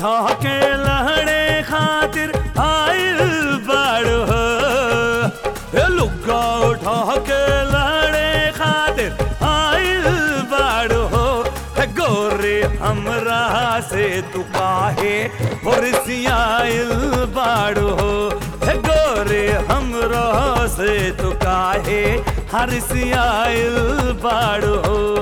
उठा के लहड़े खातिर आइल बाड़ो हे लुगा उठा के लहड़े खातिर आइल बाड़ो हे गोरे हमरा से तू काहे होरसियाइल बाड़ो हे गोरे हमरा से तू काहे हरसियाइल बाड़ो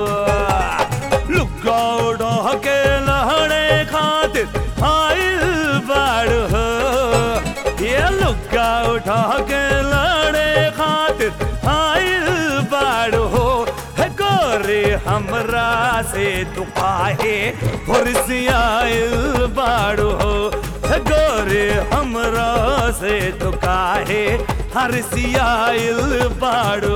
लुगा उड़ा के लहड़े खातिर आइल बाड़ो ये लुगा उठा के लहड़े खातिर आइल बाड़ो हे गोरे हमरा से तू काहे हुरसियाइल बाड़ो हे गोरे हमरा से तू काहे हरसियाइल बाड़ो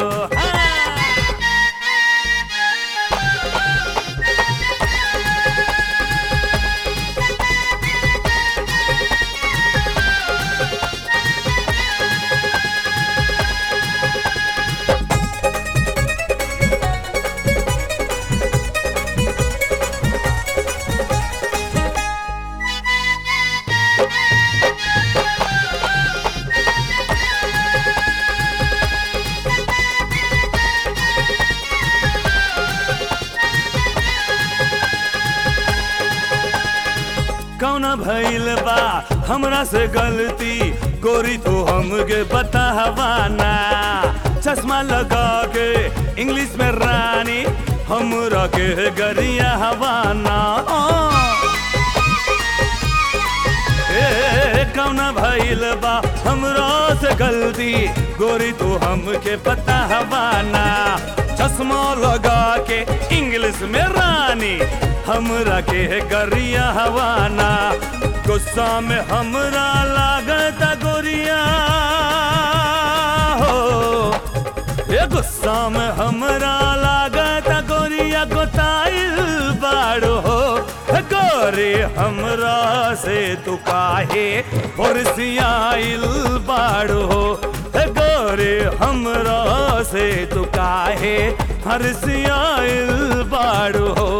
कौना भइल बा हमरा से गलती गोरी तो हमके बतावाना चश्मा लगा के इंग्लिश में रानी हमरा के गरिया हवाना ए कौना भइल बा हमरा से गलती गोरी तो हमके पता हवाना चश्मा लगा के इंग्लिश में रानी हमरा के गरिया हवाना गुस्सा में हमरा लागता गोरिया हो ये गुस्सा में हमरा लागता गोरिया गोताइल बाड़ो हो गोरे हमरा से तू काहे होरसियाइल बाड़ो हो गोरे हमरा से तू काहे हरसियाइल बाड़ो हो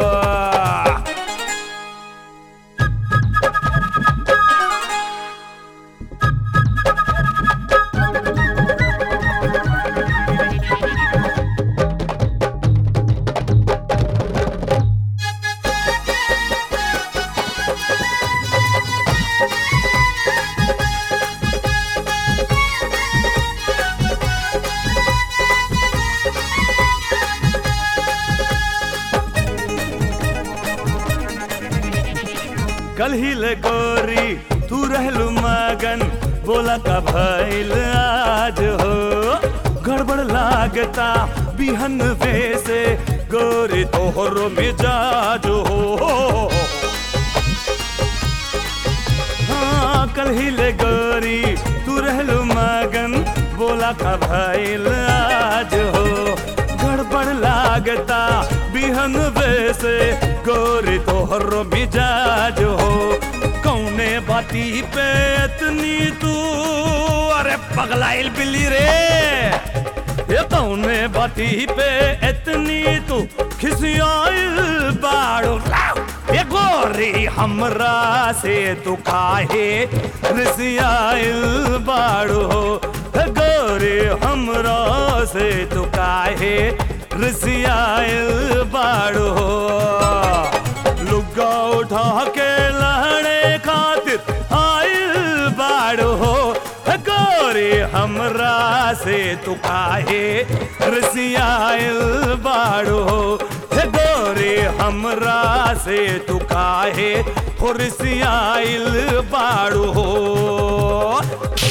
कल ही ले गोरी तू रहलू मगन बोला का भइल आज हो गड़बड़ लागता बिहन से गोरी तोहरो मिजाज हो हाँ कल ही ले गोरी तू रहलू मगन बोला का भइल आज हो गड़बड़ लागता बिहन से गोरी तोहर मिजाज हो कौने बाती पे इतनी तू अरे पगलाइल बिल्ली रे ये कौने बाती पे इतनी तू खिसियाइल बाड़ो ये गोरी हमरा से तू काहे रिसियाइल बाड़ो गोरी हमरा से तू काहे रिसियाइल बाड़ो लुगा उठा के लहड़े खातिर आइल बाड़ो गोरी हमरा से तू काहे रिसियाइल बाड़ो हे गोरी हमरा से तू काहे हुरसियाइल बाड़ो